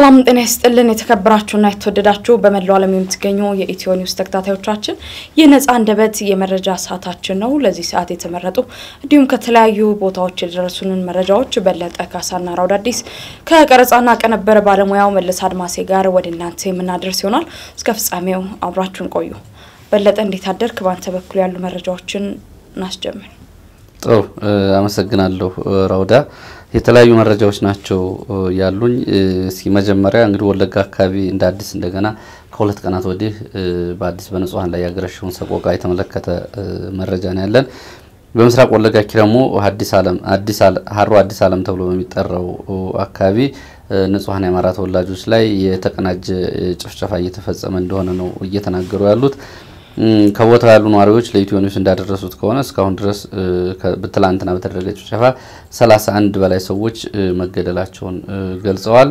ሰላም ጤና ይስጥልን። የተከበራችሁና የተወደዳችሁ በመላው ዓለም የምትገኙ የኢትዮ ኒውስ ተከታታዮቻችን ይህ ነጻ አንደበት የመረጃ ሰዓታችን ነው። ለዚህ ሰዓት የተመረጡ እንዲሁም ከተለያዩ ቦታዎች የደረሱንን መረጃዎች በለጠ ካሳና ራውድ አዲስ ከቀረጻና ቀነበረ ባለሙያው መለስ አድማሴ ጋር ወደ እናንተ የምናደርስ ይሆናል። እስከ ፍጻሜው አብራችሁን ቆዩ። በለጠ እንዴት አደርክ? በአንተ በኩል ያሉ መረጃዎችን እናስጀምር። ጥሩ አመሰግናለሁ ራውዳ። የተለያዩ መረጃዎች ናቸው ያሉኝ። እስኪ መጀመሪያ እንግዲህ ወለጋ አካባቢ እንደ አዲስ እንደገና ከሁለት ቀናት ወዲህ በአዲስ በንጹሐን ላይ ያገረሸውን ሰቆቃ የተመለከተ መረጃ ነው ያለን። በምስራቅ ወለጋ ኪረሙ አዲስ ዓለም አዲስ ሀሮ አዲስ ዓለም ተብሎ በሚጠራው አካባቢ ንጹሐን የአማራ ተወላጆች ላይ የተቀናጀ ጭፍጨፋ እየተፈጸመ እንደሆነ ነው እየተናገሩ ያሉት። ከቦታው ያሉ ነዋሪዎች ለኢትዮ ኒውስ እንዳደረሱት ከሆነ እስካሁን ድረስ ትላንትና በተደረገ ጭፍጨፋ 31 በላይ ሰዎች መገደላቸውን ገልጸዋል።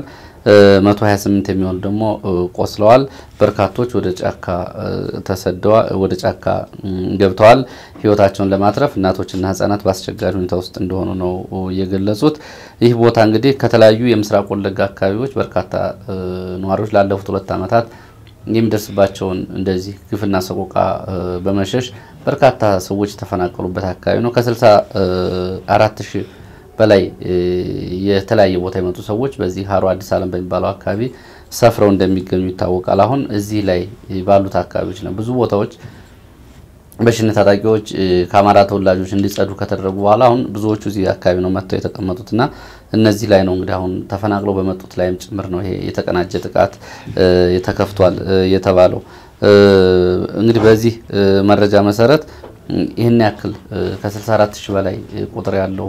128 የሚሆኑ ደግሞ ቆስለዋል። በርካቶች ወደ ጫካ ተሰደዋል፣ ወደ ጫካ ገብተዋል። ሕይወታቸውን ለማትረፍ እናቶችና ሕጻናት በአስቸጋሪ ሁኔታ ውስጥ እንደሆኑ ነው የገለጹት። ይህ ቦታ እንግዲህ ከተለያዩ የምስራቅ ወለጋ አካባቢዎች በርካታ ነዋሪዎች ላለፉት ሁለት ዓመታት የሚደርስባቸውን እንደዚህ ግፍና ሰቆቃ በመሸሽ በርካታ ሰዎች የተፈናቀሉበት አካባቢ ነው። ከስልሳ አራት ሺህ በላይ የተለያየ ቦታ የመጡ ሰዎች በዚህ ሀሮ አዲስ ዓለም በሚባለው አካባቢ ሰፍረው እንደሚገኙ ይታወቃል። አሁን እዚህ ላይ ባሉት አካባቢዎች ነው ብዙ ቦታዎች በሽነ ታጣቂዎች ከአማራ ተወላጆች እንዲጸዱ ከተደረጉ በኋላ አሁን ብዙዎቹ እዚህ አካባቢ ነው መጥተው የተቀመጡትና እነዚህ ላይ ነው እንግዲህ አሁን ተፈናቅለው በመጡት ላይም ጭምር ነው ይሄ የተቀናጀ ጥቃት ተከፍቷል የተባለው። እንግዲህ በዚህ መረጃ መሰረት ይህን ያክል ከ64 ሺህ በላይ ቁጥር ያለው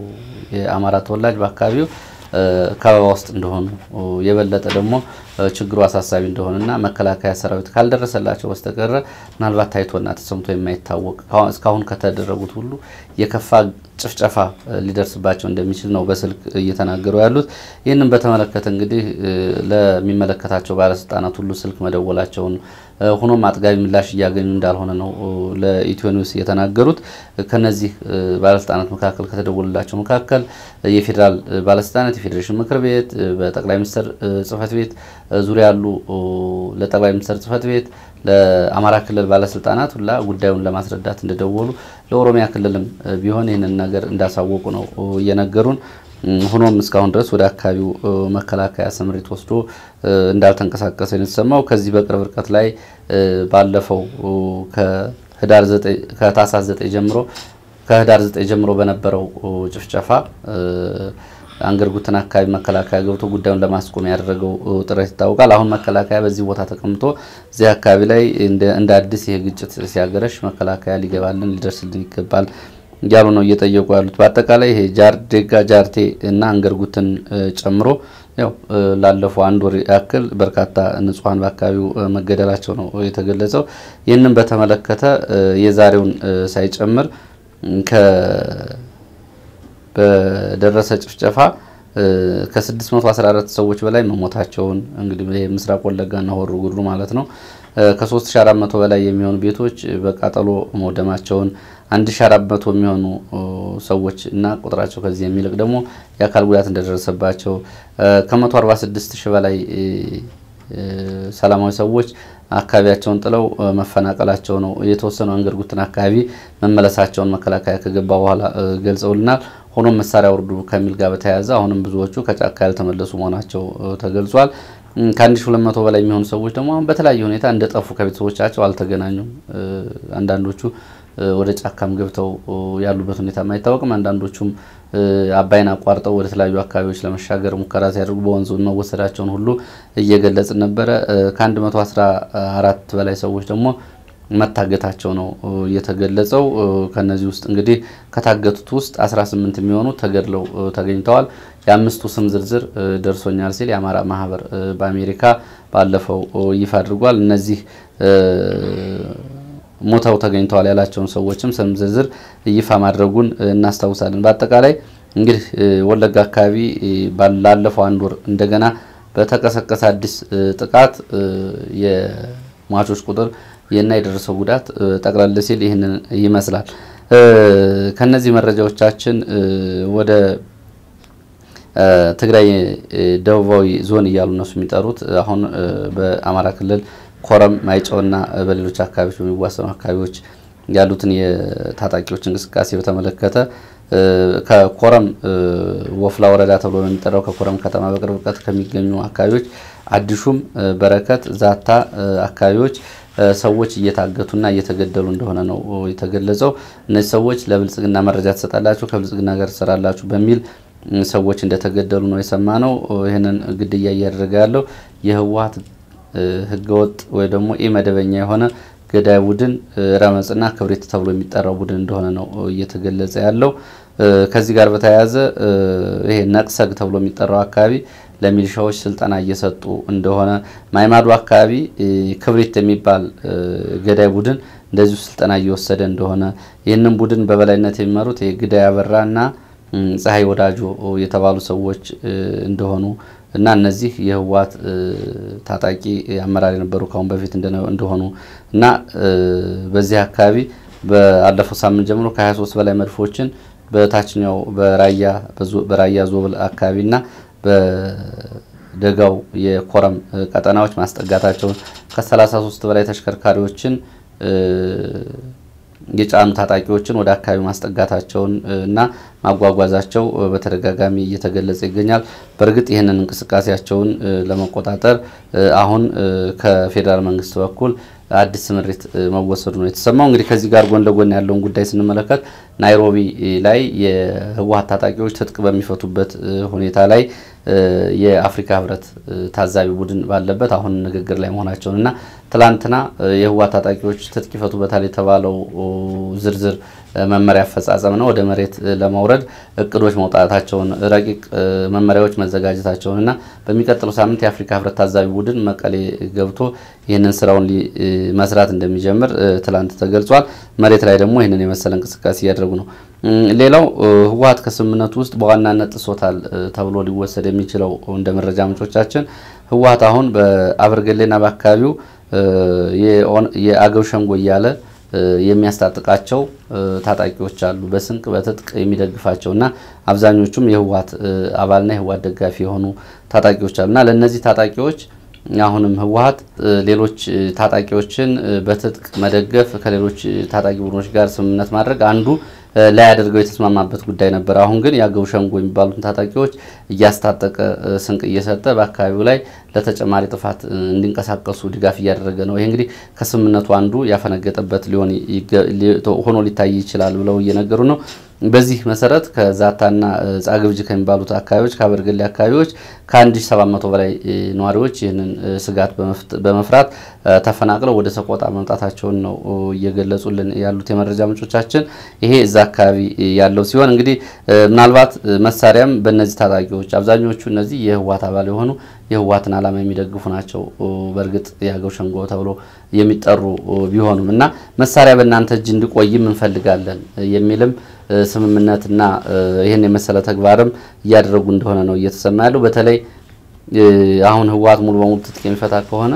የአማራ ተወላጅ በአካባቢው ከበባ ውስጥ እንደሆኑ የበለጠ ደግሞ ችግሩ አሳሳቢ እንደሆነና መከላከያ ሰራዊት ካልደረሰላቸው በስተቀረ ምናልባት ታይቶና ተሰምቶ የማይታወቅ እስካሁን ከተደረጉት ሁሉ የከፋ ጭፍጨፋ ሊደርስባቸው እንደሚችል ነው በስልክ እየተናገሩ ያሉት። ይህንን በተመለከተ እንግዲህ ለሚመለከታቸው ባለስልጣናት ሁሉ ስልክ መደወላቸውን ሆኖም አጥጋቢ ምላሽ እያገኙ እንዳልሆነ ነው ለኢትዮ ኒውስ የተናገሩት። ከነዚህ ባለስልጣናት መካከል ከተደወሉላቸው መካከል የፌዴራል ባለስልጣናት፣ የፌዴሬሽን ምክር ቤት፣ በጠቅላይ ሚኒስትር ጽህፈት ቤት ዙሪያ ያሉ ለጠቅላይ ሚኒስትር ጽህፈት ቤት ለአማራ ክልል ባለስልጣናት ሁላ ጉዳዩን ለማስረዳት እንደደወሉ ለኦሮሚያ ክልልም ቢሆን ይህንን ነገር እንዳሳወቁ ነው እየነገሩን። ሆኖም እስካሁን ድረስ ወደ አካባቢው መከላከያ ስምሪት ወስዶ እንዳልተንቀሳቀሰ የተሰማው ከዚህ በቅርብ ርቀት ላይ ባለፈው ከህዳር ከታህሳስ 9 ጀምሮ ከህዳር 9 ጀምሮ በነበረው ጭፍጨፋ አንገርጉትን አካባቢ መከላከያ ገብቶ ጉዳዩን ለማስቆም ያደረገው ጥረት ይታወቃል። አሁን መከላከያ በዚህ ቦታ ተቀምጦ እዚህ አካባቢ ላይ እንደ አዲስ ይሄ ግጭት ሲያገረሽ መከላከያ ሊገባልን ሊደርስልን ይገባል እያሉ ነው እየጠየቁ ያሉት። በአጠቃላይ ይሄ ጃርዴጋ ጃርቴ እና አንገርጉትን ጨምሮ ያው ላለፈው አንድ ወር ያክል በርካታ ንጹሐን በአካባቢው መገደላቸው ነው የተገለጸው። ይህንን በተመለከተ የዛሬውን ሳይጨምር በደረሰ ጭፍጨፋ ከ614 ሰዎች በላይ መሞታቸውን እንግዲህ ምስራቅ ወለጋና ሆሮ ጉድሩ ማለት ነው። ከ3400 በላይ የሚሆኑ ቤቶች በቃጠሎ መውደማቸውን 1400 የሚሆኑ ሰዎች እና ቁጥራቸው ከዚህ የሚልቅ ደግሞ የአካል ጉዳት እንደደረሰባቸው ከ146 ሺህ በላይ ሰላማዊ ሰዎች አካባቢያቸውን ጥለው መፈናቀላቸው ነው። የተወሰኑ አንገርጉትን አካባቢ መመለሳቸውን መከላከያ ከገባ በኋላ ገልጸውልናል። ሆኖም መሳሪያ ውርዱ ከሚል ጋር በተያያዘ አሁንም ብዙዎቹ ከጫካ ያልተመለሱ መሆናቸው ተገልጿል። ከ1200 በላይ የሚሆኑ ሰዎች ደግሞ አሁን በተለያየ ሁኔታ እንደጠፉ ከቤተሰቦቻቸው አልተገናኙም። አንዳንዶቹ ወደ ጫካም ገብተው ያሉበት ሁኔታ አይታወቅም። አንዳንዶቹም አባይን አቋርጠው ወደ ተለያዩ አካባቢዎች ለመሻገር ሙከራ ሲያደርጉ በወንዙ መወሰዳቸውን ሁሉ እየገለጽን ነበረ። ከ114 በላይ ሰዎች ደግሞ መታገታቸው ነው የተገለጸው። ከነዚህ ውስጥ እንግዲህ ከታገቱት ውስጥ 18 የሚሆኑ ተገድለው ተገኝተዋል። የአምስቱ ስም ዝርዝር ደርሶኛል ሲል የአማራ ማህበር በአሜሪካ ባለፈው ይፋ አድርጓል። እነዚህ ሞተው ተገኝተዋል ያላቸውን ሰዎችም ስም ዝርዝር ይፋ ማድረጉን እናስታውሳለን። በአጠቃላይ እንግዲህ ወለጋ አካባቢ ላለፈው አንድ ወር እንደገና በተቀሰቀሰ አዲስ ጥቃት የሟቾች ቁጥር እና የደረሰው ጉዳት ጠቅላላ ሲል ይህንን ይመስላል። ከነዚህ መረጃዎቻችን ወደ ትግራይ ደቡባዊ ዞን እያሉ እነሱ የሚጠሩት አሁን በአማራ ክልል ኮረም፣ ማይጨውና በሌሎች አካባቢዎች በሚዋሰኑ አካባቢዎች ያሉትን የታጣቂዎች እንቅስቃሴ በተመለከተ ከኮረም ወፍላ ወረዳ ተብሎ ነው የሚጠራው ከኮረም ከተማ በቅርብ ርቀት ከሚገኙ አካባቢዎች አዲሹም፣ በረከት፣ ዛታ አካባቢዎች ሰዎች እየታገቱና እየተገደሉ እንደሆነ ነው የተገለጸው። እነዚህ ሰዎች ለብልጽግና መረጃ ትሰጣላችሁ፣ ከብልጽግና ጋር ትሰራላችሁ በሚል ሰዎች እንደተገደሉ ነው የሰማ ነው። ይህንን ግድያ እያደረገ ያለው የህወሓት ህገወጥ ወይ ደግሞ ኢመደበኛ የሆነ ገዳይ ቡድን ረመጽና ክብሪት ተብሎ የሚጠራው ቡድን እንደሆነ ነው እየተገለጸ ያለው። ከዚህ ጋር በተያያዘ ይሄ ነቅሰግ ተብሎ የሚጠራው አካባቢ ለሚሊሻዎች ስልጠና እየሰጡ እንደሆነ፣ ማይማዶ አካባቢ ክብሪት የሚባል ገዳይ ቡድን እንደዚሁ ስልጠና እየወሰደ እንደሆነ ይህንን ቡድን በበላይነት የሚመሩት የግዳይ አበራና ፀሐይ ወዳጆ የተባሉ ሰዎች እንደሆኑ እና እነዚህ የህወሓት ታጣቂ አመራር የነበሩ ካሁን በፊት እንደሆኑ እና በዚህ አካባቢ በአለፈው ሳምንት ጀምሮ ከ23 በላይ መድፎችን በታችኛው በራያ ዞብል አካባቢና በደጋው የኮረም ቀጠናዎች ማስጠጋታቸውን ከ33 በላይ ተሽከርካሪዎችን የጫኑ ታጣቂዎችን ወደ አካባቢ ማስጠጋታቸውን እና ማጓጓዛቸው በተደጋጋሚ እየተገለጸ ይገኛል። በእርግጥ ይህንን እንቅስቃሴያቸውን ለመቆጣጠር አሁን ከፌዴራል መንግስት በኩል አዲስ ስምሪት መወሰዱ ነው የተሰማው። እንግዲህ ከዚህ ጋር ጎን ለጎን ያለውን ጉዳይ ስንመለከት ናይሮቢ ላይ የህወሓት ታጣቂዎች ትጥቅ በሚፈቱበት ሁኔታ ላይ የአፍሪካ ህብረት ታዛቢ ቡድን ባለበት አሁን ንግግር ላይ መሆናቸውን እና ትላንትና የህወሓት ታጣቂዎች ትጥቅ ይፈቱበታል የተባለው ዝርዝር መመሪያ አፈጻጸም ነው ወደ መሬት ለማውረድ እቅዶች መውጣታቸውን ረቂቅ መመሪያዎች መዘጋጀታቸውን እና በሚቀጥለው ሳምንት የአፍሪካ ህብረት ታዛቢ ቡድን መቀሌ ገብቶ ይህንን ስራውን መስራት እንደሚጀምር ትላንት ተገልጿል። መሬት ላይ ደግሞ ይህንን የመሰለ እንቅስቃሴ እያደረጉ ነው። ሌላው ህወሓት ከስምምነቱ ውስጥ በዋናነት ጥሶታል ተብሎ ሊወሰድ የሚችለው እንደ መረጃ ምንጮቻችን ህወሓት አሁን በአበርገሌና በአካባቢው የአገው ሸንጎ እያለ የሚያስታጥቃቸው ታጣቂዎች አሉ። በስንቅ በትጥቅ የሚደግፋቸው እና አብዛኞቹም የህወሓት አባልና የህወሓት ደጋፊ የሆኑ ታጣቂዎች አሉ እና ለእነዚህ ታጣቂዎች አሁንም ህወሓት ሌሎች ታጣቂዎችን በትጥቅ መደገፍ ከሌሎች ታጣቂ ቡድኖች ጋር ስምምነት ማድረግ አንዱ ላያደርገው የተስማማበት ጉዳይ ነበር። አሁን ግን የአገው ሸንጎ የሚባሉትን ታጣቂዎች እያስታጠቀ ስንቅ እየሰጠ በአካባቢው ላይ ለተጨማሪ ጥፋት እንዲንቀሳቀሱ ድጋፍ እያደረገ ነው። ይሄ እንግዲህ ከስምምነቱ አንዱ ያፈነገጠበት ሊሆን ሆኖ ሊታይ ይችላል ብለው እየነገሩ ነው። በዚህ መሰረት ከዛታና ጻግብጅ ከሚባሉት አካባቢዎች ከአበርገሌ አካባቢዎች ከ1700 በላይ ነዋሪዎች ይህንን ስጋት በመፍራት ተፈናቅለው ወደ ሰቆጣ መምጣታቸውን ነው እየገለጹልን ያሉት የመረጃ ምንጮቻችን። ይሄ እዛ አካባቢ ያለው ሲሆን እንግዲህ ምናልባት መሳሪያም በእነዚህ ታጣቂዎች አብዛኞቹ እነዚህ የህወሓት አባል የሆኑ የህወሓትን ዓላማ የሚደግፉ ናቸው። በእርግጥ የአገው ሸንጎ ተብሎ የሚጠሩ ቢሆኑም እና መሳሪያ በእናንተ እጅ እንዲቆይም እንፈልጋለን የሚልም ስምምነትና ይህን የመሰለ ተግባርም እያደረጉ እንደሆነ ነው እየተሰማ ያለው። በተለይ አሁን ህወሓት ሙሉ በሙሉ ትጥቅ የሚፈታ ከሆነ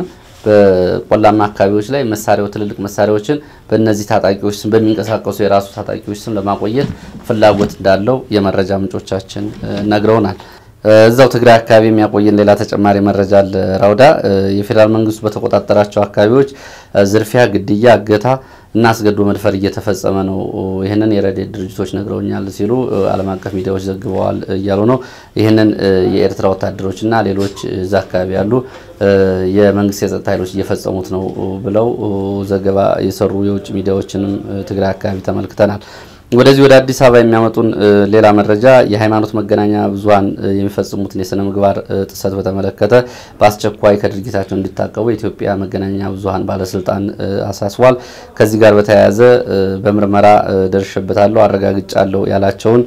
በቆላማ አካባቢዎች ላይ መሳሪያው ትልልቅ መሳሪያዎችን በእነዚህ ታጣቂዎች ስም በሚንቀሳቀሱ የራሱ ታጣቂዎች ስም ለማቆየት ፍላጎት እንዳለው የመረጃ ምንጮቻችን ነግረውናል። እዛው ትግራይ አካባቢ የሚያቆየን ሌላ ተጨማሪ መረጃ አለ። ራውዳ የፌዴራል መንግስቱ በተቆጣጠራቸው አካባቢዎች ዝርፊያ፣ ግድያ፣ እገታ እና አስገዶ መድፈር እየተፈጸመ ነው። ይህንን የረድኤት ድርጅቶች ነግረውኛል ሲሉ ዓለም አቀፍ ሚዲያዎች ዘግበዋል እያሉ ነው። ይህንን የኤርትራ ወታደሮች እና ሌሎች እዛ አካባቢ ያሉ የመንግስት የጸጥታ ኃይሎች እየፈጸሙት ነው ብለው ዘገባ የሰሩ የውጭ ሚዲያዎችንም ትግራይ አካባቢ ተመልክተናል። ወደዚህ ወደ አዲስ አበባ የሚያመጡን ሌላ መረጃ የሃይማኖት መገናኛ ብዙኃን የሚፈጽሙትን የስነ ምግባር ጥሰት በተመለከተ በአስቸኳይ ከድርጊታቸው እንዲታቀቡ የኢትዮጵያ መገናኛ ብዙኃን ባለስልጣን አሳስቧል። ከዚህ ጋር በተያያዘ በምርመራ ደርሼበታለሁ፣ አረጋግጫለሁ ያላቸውን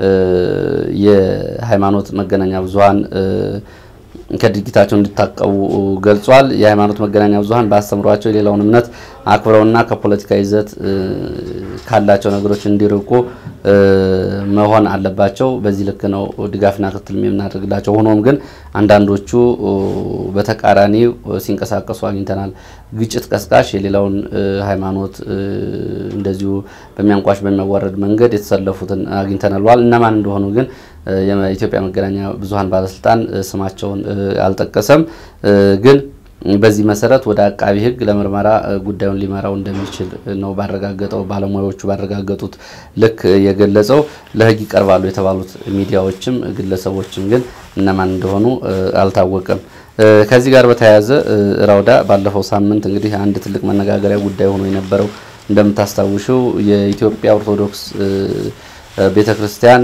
የሃይማኖት መገናኛ ብዙኃን ከድርጊታቸው እንዲታቀቡ ገልጿል። የሃይማኖት መገናኛ ብዙኃን በአስተምሯቸው የሌላውን እምነት አክብረውና ከፖለቲካ ይዘት ካላቸው ነገሮች እንዲርቁ መሆን አለባቸው። በዚህ ልክ ነው ድጋፍና ክትትል የምናደርግላቸው። ሆኖም ግን አንዳንዶቹ በተቃራኒ ሲንቀሳቀሱ አግኝተናል። ግጭት ቀስቃሽ የሌላውን ሃይማኖት እንደዚሁ በሚያንቋሽ በሚያዋረድ መንገድ የተሰለፉትን አግኝተናል። እነማን እንደሆኑ ግን የኢትዮጵያ መገናኛ ብዙኃን ባለስልጣን ስማቸውን አልጠቀሰም ግን በዚህ መሰረት ወደ አቃቢ ሕግ ለምርመራ ጉዳዩን ሊመራው እንደሚችል ነው ባረጋገጠው ባለሙያዎቹ ባረጋገጡት ልክ የገለጸው። ለሕግ ይቀርባሉ የተባሉት ሚዲያዎችም ግለሰቦችም ግን እነማን እንደሆኑ አልታወቀም። ከዚህ ጋር በተያያዘ ራውዳ ባለፈው ሳምንት እንግዲህ አንድ ትልቅ መነጋገሪያ ጉዳይ ሆኖ የነበረው እንደምታስታውሽው የኢትዮጵያ ኦርቶዶክስ ቤተክርስቲያን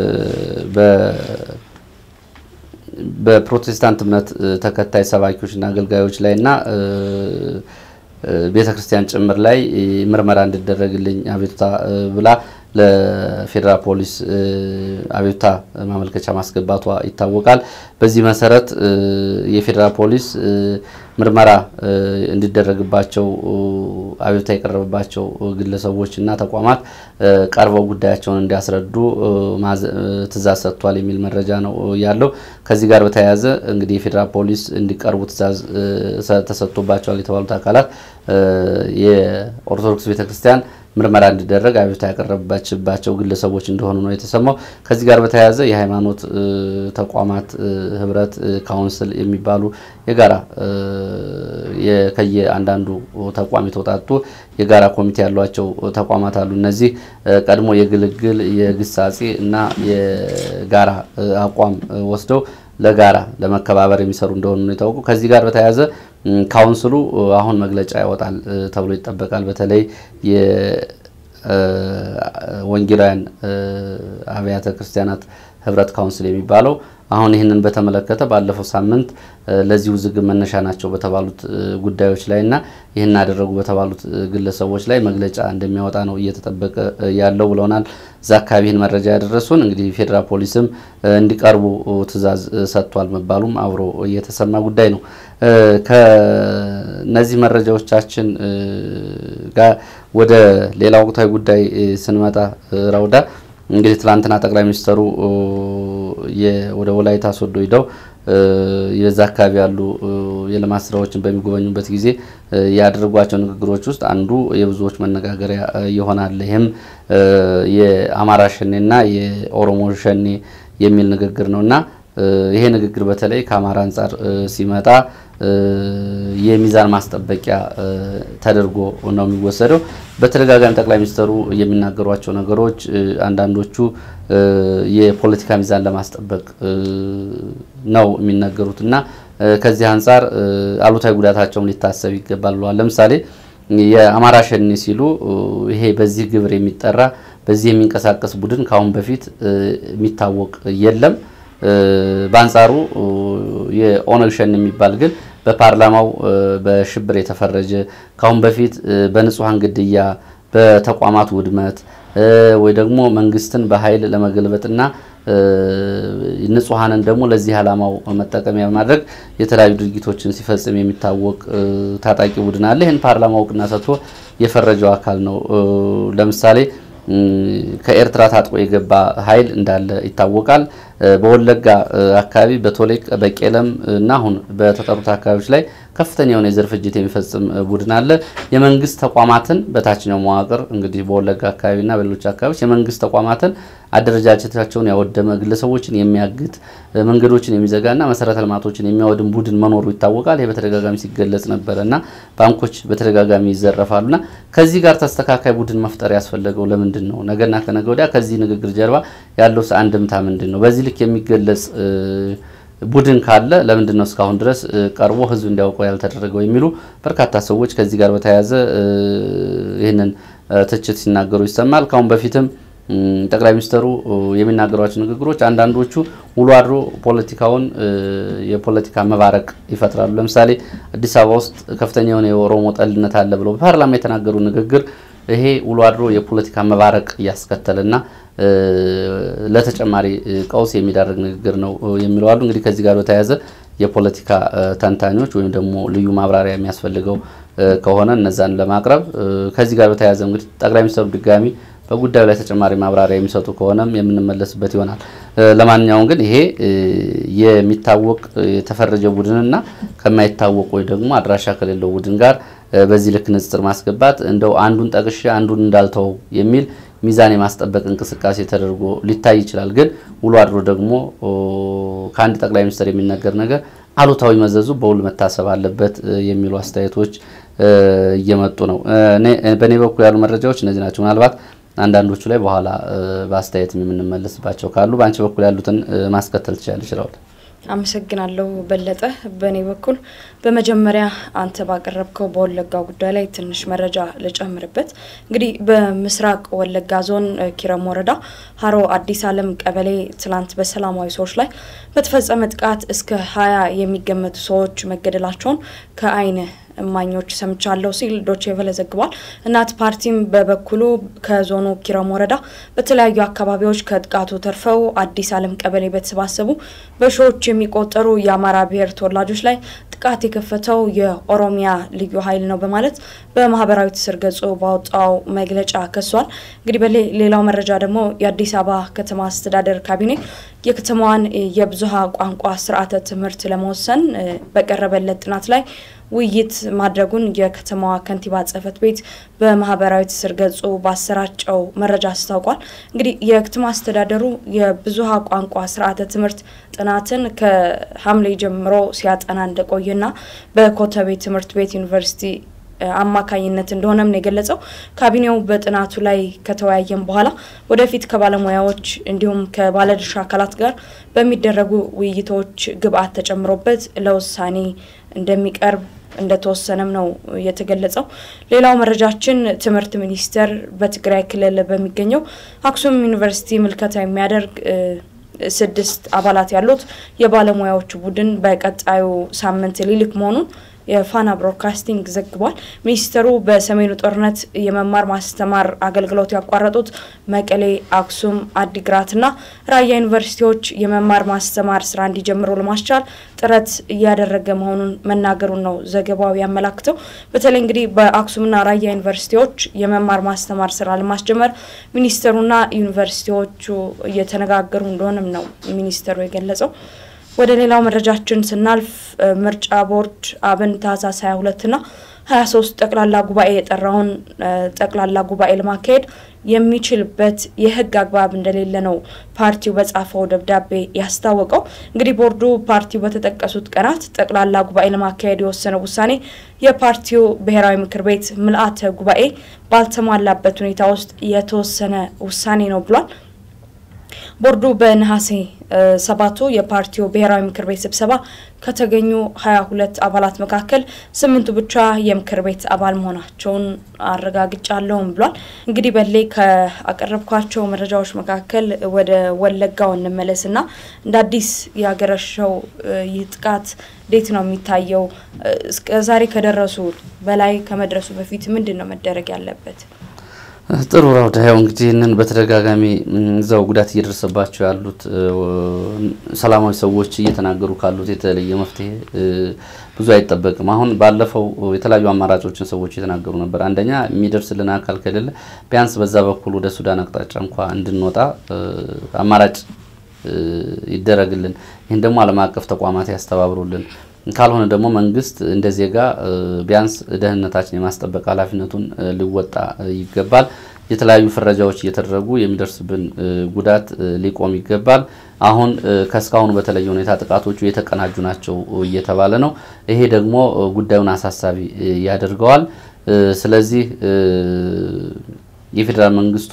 በፕሮቴስታንት እምነት ተከታይ ሰባኪዎችና አገልጋዮች ላይ እና ቤተ ክርስቲያን ጭምር ላይ ምርመራ እንዲደረግልኝ አቤቱታ ብላ ለፌዴራል ፖሊስ አቤቱታ ማመልከቻ ማስገባቷ ይታወቃል። በዚህ መሰረት የፌዴራል ፖሊስ ምርመራ እንዲደረግባቸው አቤቱታ የቀረበባቸው ግለሰቦች እና ተቋማት ቀርበው ጉዳያቸውን እንዲያስረዱ ትዕዛዝ ሰጥቷል የሚል መረጃ ነው ያለው። ከዚህ ጋር በተያያዘ እንግዲህ የፌዴራል ፖሊስ እንዲቀርቡ ትዕዛዝ ተሰጥቶባቸዋል የተባሉት አካላት የኦርቶዶክስ ቤተክርስቲያን ምርመራ እንዲደረግ አቤቱታ ያቀረበችባቸው ግለሰቦች እንደሆኑ ነው የተሰማው። ከዚህ ጋር በተያያዘ የሃይማኖት ተቋማት ህብረት ካውንስል የሚባሉ የጋራ ከየአንዳንዱ ተቋም የተውጣጡ የጋራ ኮሚቴ ያሏቸው ተቋማት አሉ። እነዚህ ቀድሞ የግልግል የግሳጼ እና የጋራ አቋም ወስደው ለጋራ ለመከባበር የሚሰሩ እንደሆኑ ነው የታወቁ። ከዚህ ጋር በተያያዘ ካውንስሉ አሁን መግለጫ ያወጣል ተብሎ ይጠበቃል። በተለይ የወንጌላውያን አብያተ ክርስቲያናት ህብረት ካውንስል የሚባለው አሁን ይህንን በተመለከተ ባለፈው ሳምንት ለዚህ ውዝግብ መነሻ ናቸው በተባሉት ጉዳዮች ላይ እና ይህን አደረጉ በተባሉት ግለሰቦች ላይ መግለጫ እንደሚያወጣ ነው እየተጠበቀ ያለው ብለውናል። እዛ አካባቢ ይህን መረጃ ያደረሱን እንግዲህ ፌዴራል ፖሊስም እንዲቀርቡ ትዕዛዝ ሰጥቷል መባሉም አብሮ እየተሰማ ጉዳይ ነው። ከነዚህ መረጃዎቻችን ጋር ወደ ሌላ ወቅታዊ ጉዳይ ስንመጣ ራውዳ እንግዲህ ትላንትና ጠቅላይ ሚኒስትሩ ወደ ወላይታ ሶዶ ሂደው የዛ አካባቢ ያሉ የልማት ስራዎችን በሚጎበኙበት ጊዜ ያደረጓቸው ንግግሮች ውስጥ አንዱ የብዙዎች መነጋገሪያ ይሆናል። ይህም የአማራ ሸኔና የኦሮሞ ሸኔ የሚል ንግግር ነው እና ይሄ ንግግር በተለይ ከአማራ አንጻር ሲመጣ የሚዛን ማስጠበቂያ ተደርጎ ነው የሚወሰደው። በተደጋጋሚ ጠቅላይ ሚኒስትሩ የሚናገሯቸው ነገሮች አንዳንዶቹ የፖለቲካ ሚዛን ለማስጠበቅ ነው የሚናገሩት እና ከዚህ አንጻር አሉታዊ ጉዳታቸውም ሊታሰብ ይገባል ብለዋል። ለምሳሌ የአማራ ሸኔ ሲሉ ይሄ በዚህ ግብር የሚጠራ በዚህ የሚንቀሳቀስ ቡድን ከአሁን በፊት የሚታወቅ የለም። በአንጻሩ የኦነግ ሸኔ የሚባል ግን በፓርላማው በሽብር የተፈረጀ ካሁን በፊት በንጹሐን ግድያ፣ በተቋማት ውድመት ወይ ደግሞ መንግስትን በኃይል ለመገልበጥና ንጹሐንን ደግሞ ለዚህ ዓላማው መጠቀሚያ በማድረግ የተለያዩ ድርጊቶችን ሲፈጽም የሚታወቅ ታጣቂ ቡድን አለ። ይህን ፓርላማ እውቅና ሰጥቶ የፈረጀው አካል ነው። ለምሳሌ ከኤርትራ ታጥቆ የገባ ኃይል እንዳለ ይታወቃል። በወለጋ አካባቢ በቶሌቅ በቄለም እና አሁን በተጠሩት አካባቢዎች ላይ ከፍተኛ የሆነ የዘር ፍጅት የሚፈጽም ቡድን አለ። የመንግስት ተቋማትን በታችኛው መዋቅር እንግዲህ በወለጋ አካባቢና በሌሎች አካባቢዎች የመንግስት ተቋማትን አደረጃጀታቸውን ያወደመ ግለሰቦችን የሚያግት መንገዶችን የሚዘጋና መሰረተ ልማቶችን የሚያወድም ቡድን መኖሩ ይታወቃል። ይህ በተደጋጋሚ ሲገለጽ ነበረ እና ባንኮች በተደጋጋሚ ይዘረፋሉና ከዚህ ጋር ተስተካካይ ቡድን መፍጠር ያስፈለገው ለምንድን ነው? ነገና ከነገ ወዲያ ከዚህ ንግግር ጀርባ ያለው አንድምታ ምንድን ነው? በዚህ ልክ የሚገለጽ ቡድን ካለ ለምንድን ነው እስካሁን ድረስ ቀርቦ ህዝብ እንዲያውቀው ያልተደረገው የሚሉ በርካታ ሰዎች ከዚህ ጋር በተያያዘ ይህንን ትችት ሲናገሩ ይሰማል። ካሁን በፊትም ጠቅላይ ሚኒስትሩ የሚናገሯቸው ንግግሮች አንዳንዶቹ ውሎ አድሮ ፖለቲካውን የፖለቲካ መባረቅ ይፈጥራሉ። ለምሳሌ አዲስ አበባ ውስጥ ከፍተኛ የሆነ የኦሮሞ ጠልነት አለ ብለው በፓርላማ የተናገሩ ንግግር ይሄ ውሎ አድሮ የፖለቲካ መባረቅ እያስከተለና ለተጨማሪ ቀውስ የሚዳርግ ንግግር ነው የሚለው አሉ። እንግዲህ ከዚህ ጋር በተያያዘ የፖለቲካ ተንታኞች ወይም ደግሞ ልዩ ማብራሪያ የሚያስፈልገው ከሆነ እነዛን ለማቅረብ ከዚህ ጋር በተያያዘ እንግዲህ ጠቅላይ ሚኒስትሩ ድጋሚ በጉዳዩ ላይ ተጨማሪ ማብራሪያ የሚሰጡ ከሆነም የምንመለስበት ይሆናል። ለማንኛውም ግን ይሄ የሚታወቅ የተፈረጀ ቡድንና ከማይታወቅ ወይ ደግሞ አድራሻ ከሌለው ቡድን ጋር በዚህ ልክ ንጽጽር ማስገባት እንደው አንዱን ጠቅሼ አንዱን እንዳልተው የሚል ሚዛን የማስጠበቅ እንቅስቃሴ ተደርጎ ሊታይ ይችላል። ግን ውሎ አድሮ ደግሞ ከአንድ ጠቅላይ ሚኒስትር የሚነገር ነገር አሉታዊ መዘዙ በውል መታሰብ አለበት የሚሉ አስተያየቶች እየመጡ ነው። በእኔ በኩል ያሉ መረጃዎች እነዚህ ናቸው። ምናልባት አንዳንዶቹ ላይ በኋላ በአስተያየት የምንመለስባቸው ካሉ በአንቺ በኩል ያሉትን ማስከተል ትችላለች። ይችላል። አመሰግናለሁ በለጠ። በእኔ በኩል በመጀመሪያ አንተ ባቀረብከው በወለጋ ጉዳይ ላይ ትንሽ መረጃ ልጨምርበት። እንግዲህ በምስራቅ ወለጋ ዞን ኪረም ወረዳ ሀሮ አዲስ ዓለም ቀበሌ ትላንት በሰላማዊ ሰዎች ላይ በተፈጸመ ጥቃት እስከ ሀያ የሚገመቱ ሰዎች መገደላቸውን ከአይን እማኞች ሰምቻለሁ ሲል ዶቼ ቬለ ዘግቧል። እናት ፓርቲም በበኩሉ ከዞኑ ኪረም ወረዳ በተለያዩ አካባቢዎች ከጥቃቱ ተርፈው አዲስ ዓለም ቀበሌ በተሰባሰቡ በሺዎች የሚቆጠሩ የአማራ ብሔር ተወላጆች ላይ ጥቃት የከፈተው የኦሮሚያ ልዩ ኃይል ነው በማለት በማህበራዊ ትስስር ገጹ ባወጣው መግለጫ ከሷል። እንግዲህ በሌላው መረጃ ደግሞ የአዲስ አበባ ከተማ አስተዳደር ካቢኔ የከተማዋን የብዙሃ ቋንቋ ስርዓተ ትምህርት ለመወሰን በቀረበለት ጥናት ላይ ውይይት ማድረጉን የከተማዋ ከንቲባ ጽሕፈት ቤት በማህበራዊ ትስስር ገጹ ባሰራጨው መረጃ አስታውቋል። እንግዲህ የከተማ አስተዳደሩ የብዙሃ ቋንቋ ስርዓተ ትምህርት ጥናትን ከሐምሌ ጀምሮ ሲያጠና እንደቆየና በኮተቤ ትምህርት ቤት ዩኒቨርሲቲ አማካኝነት እንደሆነም ነው የገለጸው። ካቢኔው በጥናቱ ላይ ከተወያየም በኋላ ወደፊት ከባለሙያዎች እንዲሁም ከባለድርሻ አካላት ጋር በሚደረጉ ውይይቶች ግብአት ተጨምሮበት ለውሳኔ እንደሚቀርብ እንደተወሰነም ነው የተገለጸው። ሌላው መረጃችን ትምህርት ሚኒስቴር በትግራይ ክልል በሚገኘው አክሱም ዩኒቨርሲቲ ምልከታ የሚያደርግ ስድስት አባላት ያሉት የባለሙያዎች ቡድን በቀጣዩ ሳምንት ሊልክ መሆኑን የፋና ብሮድካስቲንግ ዘግቧል። ሚኒስትሩ በሰሜኑ ጦርነት የመማር ማስተማር አገልግሎት ያቋረጡት መቀሌ፣ አክሱም፣ አዲግራትና ራያ ዩኒቨርሲቲዎች የመማር ማስተማር ስራ እንዲጀምሩ ለማስቻል ጥረት እያደረገ መሆኑን መናገሩን ነው ዘገባው ያመላክተው። በተለይ እንግዲህ በአክሱምና ራያ ዩኒቨርሲቲዎች የመማር ማስተማር ስራ ለማስጀመር ሚኒስትሩና ዩኒቨርሲቲዎቹ እየተነጋገሩ እንደሆነም ነው ሚኒስትሩ የገለጸው። ወደ ሌላው መረጃችን ስናልፍ ምርጫ ቦርድ አብን ታህሳስ 22ና 23 ጠቅላላ ጉባኤ የጠራውን ጠቅላላ ጉባኤ ለማካሄድ የሚችልበት የሕግ አግባብ እንደሌለ ነው ፓርቲው በጻፈው ደብዳቤ ያስታወቀው። እንግዲህ ቦርዱ ፓርቲው በተጠቀሱት ቀናት ጠቅላላ ጉባኤ ለማካሄድ የወሰነው ውሳኔ የፓርቲው ብሔራዊ ምክር ቤት ምልአተ ጉባኤ ባልተሟላበት ሁኔታ ውስጥ የተወሰነ ውሳኔ ነው ብሏል። ቦርዱ በነሐሴ ሰባቱ የፓርቲው ብሔራዊ ምክር ቤት ስብሰባ ከተገኙ ሀያ ሁለት አባላት መካከል ስምንቱ ብቻ የምክር ቤት አባል መሆናቸውን አረጋግጫለሁም ብሏል። እንግዲህ በሌ ከአቀረብኳቸው መረጃዎች መካከል ወደ ወለጋው እንመለስና እንደ አዲስ ያገረሸው ይህ ጥቃት እንዴት ነው የሚታየው? እስከ ዛሬ ከደረሱ በላይ ከመድረሱ በፊት ምንድን ነው መደረግ ያለበት? ጥሩ ራውዳ ያው እንግዲህ ይህንን በተደጋጋሚ እዛው ጉዳት እየደረሰባቸው ያሉት ሰላማዊ ሰዎች እየተናገሩ ካሉት የተለየ መፍትሄ ብዙ አይጠበቅም። አሁን ባለፈው የተለያዩ አማራጮችን ሰዎች እየተናገሩ ነበር። አንደኛ የሚደርስልን አካል ከሌለ ቢያንስ በዛ በኩል ወደ ሱዳን አቅጣጫ እንኳ እንድንወጣ አማራጭ ይደረግልን፣ ይህን ደግሞ ዓለም አቀፍ ተቋማት ያስተባብሩልን ካልሆነ ደግሞ መንግስት እንደ ዜጋ ቢያንስ ደህንነታችን የማስጠበቅ ኃላፊነቱን ሊወጣ ይገባል። የተለያዩ ፍረጃዎች እየተደረጉ የሚደርስብን ጉዳት ሊቆም ይገባል። አሁን ከእስካሁኑ በተለየ ሁኔታ ጥቃቶቹ የተቀናጁ ናቸው እየተባለ ነው። ይሄ ደግሞ ጉዳዩን አሳሳቢ ያደርገዋል። ስለዚህ የፌዴራል መንግስቱ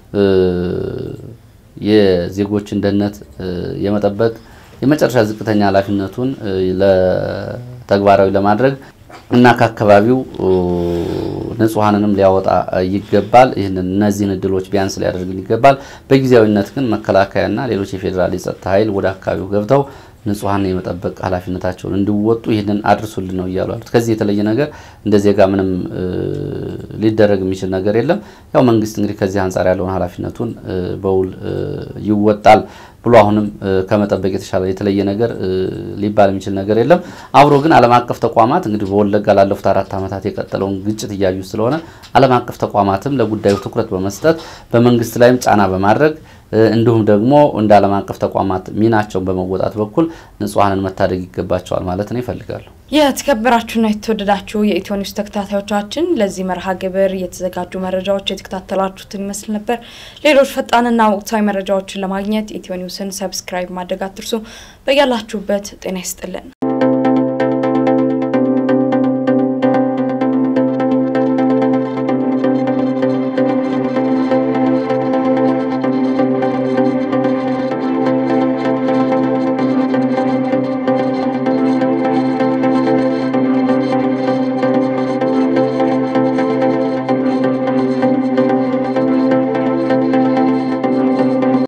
የዜጎችን ደህንነት የመጠበቅ የመጨረሻ ዝቅተኛ ኃላፊነቱን ለተግባራዊ ለማድረግ እና ከአካባቢው ንጹሐንንም ሊያወጣ ይገባል። ይህንን እነዚህን እድሎች ቢያንስ ሊያደርግን ይገባል። በጊዜያዊነት ግን መከላከያና ሌሎች የፌዴራል የጸጥታ ኃይል ወደ አካባቢው ገብተው ንጹሐን የመጠበቅ ኃላፊነታቸውን እንዲወጡ ይህንን አድርሱልን ነው እያሉ ያሉት። ከዚህ የተለየ ነገር እንደ ዜጋ ምንም ሊደረግ የሚችል ነገር የለም። ያው መንግስት እንግዲህ ከዚህ አንጻር ያለውን ኃላፊነቱን በውል ይወጣል ብሎ አሁንም ከመጠበቅ የተሻለ የተለየ ነገር ሊባል የሚችል ነገር የለም። አብሮ ግን ዓለም አቀፍ ተቋማት እንግዲህ በወለጋ ላለፉት አራት ዓመታት የቀጠለውን ግጭት እያዩ ስለሆነ ዓለም አቀፍ ተቋማትም ለጉዳዩ ትኩረት በመስጠት በመንግስት ላይም ጫና በማድረግ እንዲሁም ደግሞ እንደ ዓለም አቀፍ ተቋማት ሚናቸውን በመወጣት በኩል ንጹሐንን መታደግ ይገባቸዋል ማለት ነው ይፈልጋሉ። የተከበራችሁና የተወደዳችሁ የኢትዮ ኒውስ ተከታታዮቻችን ለዚህ መርሃ ግብር የተዘጋጁ መረጃዎች የተከታተላችሁትን ይመስል ነበር። ሌሎች ፈጣንና ወቅታዊ መረጃዎችን ለማግኘት ኢትዮ ኒውስን ሰብስክራይብ ማድረግ አትርሱ። በያላችሁበት ጤና ይስጥልን።